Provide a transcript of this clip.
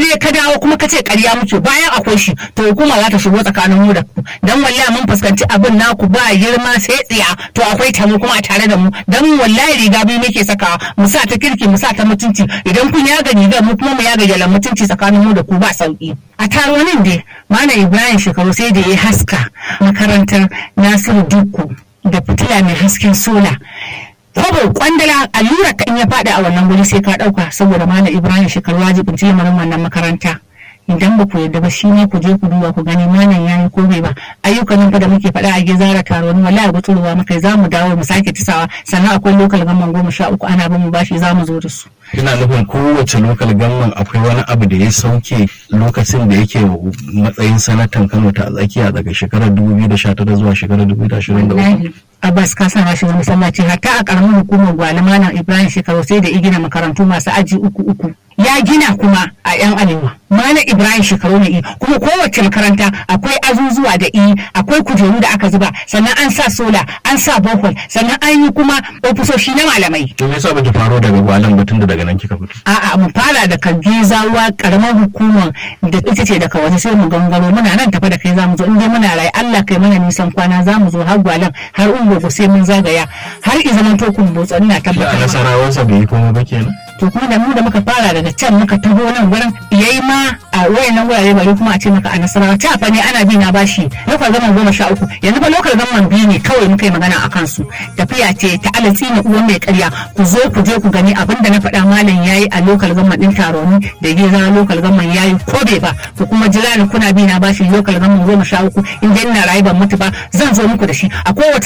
je ka dawo kuma ka ce ƙarya muke bayan akwai shi to hukuma za ta shigo tsakanin mu da ku dan wallahi mun fuskanci abin naku ba girma sai tsiya to akwai tamu kuma a tare da mu dan wallahi riga biyu muke sakawa mu sa ta kirki mu sa ta mutunci idan kun yaga rigar mu kuma mu yaga jalan mutunci tsakanin mu da ku ba sauki a taronin dai mana ibrahim shekaru sai da ya haska makarantar nasiru dukku da fitila mai hasken sola kwabo kwandala allura kan ya faɗi a wannan guri sai ka ɗauka saboda malam ibrahim shekaru wajibin lamarin wannan makaranta idan ba ku yadda ba shi ne ku je ku duba ku gani malam yayi ko bai ba ayyukan nan fa da muke faɗa a gezara taro ni wallahi gutsuruwa muka za mu dawo mu sake tisawa sannan akwai lokal gamman goma sha uku ana bin mu bashi za mu zo da su ina nufin kowace lokal gamman akwai wani abu da ya sauke lokacin da yake matsayin sanatan kano ta tsakiya daga shekarar 2019 zuwa shekarar 2023 Abbas ka sa shi masallaci hatta a karamin hukumar gwale malam Ibrahim shekaru sai da igina makarantu masu aji uku uku ya gina kuma a yan arewa malam Ibrahim shekaru ne kuma kowace makaranta akwai azuzuwa da i akwai kujeru da aka zuba sannan an sa sola an sa bohol sannan an yi kuma ofisoshi na malamai to me yasa baki faro daga gwalan batun da daga nan kika fito a'a mu fara da kagizawa karamar hukumar da ita ce daga waje sai mu gangaro muna nan tafa da kai zamu zo in dai muna rai Allah kai mana nisan kwana zamu zo har gwalan har ungogo sai mun zagaya har i zaman tokun botsa ina a tabbatar maka. nasarawarsa bai yi komai ba kenan to kuma da mu da muka fara daga can muka taho nan gurin yayi ma a wayannan gurare bari kuma a ce maka a nasarawa ta fa ne ana bi na bashi lokal gaman goma sha uku yanzu ba lokal gaman biyu ne kawai muka yi magana a kansu tafiya ce ta alatsi na uwan mai karya ku zo ku je ku gani abin da na faɗa malam yayi a lokal gaman din taroni da geza lokal gaman yayi ko bai ba ku kuma jira ni kuna bi na bashi lokal gaman goma sha uku in dai ina rayu ban mutu ba zan zo muku da shi a kowace